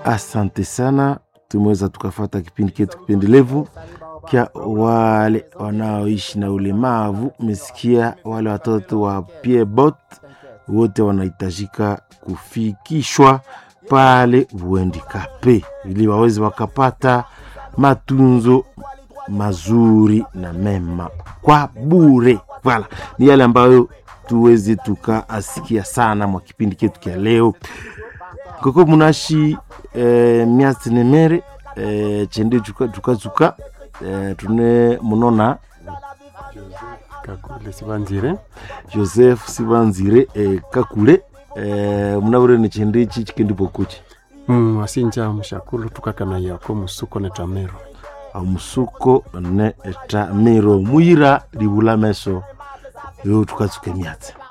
asante sana tumeweza tukafata kipindi ketu kipendelevu kya wale wanaoishi na ulemavu mesikia wale watoto wa piebot wote wanahitajika kufikishwa pale vuendikape ili waweze wakapata matunzo mazuri na mema kwa bure vala ni yale ambayo tuweze tukaasikia sana mwa kipindi ketu kya leo koko munashi eh, miasi nemere eh, chende chukachuka eh, tune munona kakule sibanzire joseph sibanzire eh, kakule eh, munaburene chende ichi chikendipokuchi mm, asinja mushakulu tukakana yako musuko netamero amusuko ne etamiro muyira libula meso yo tukatsuke miatse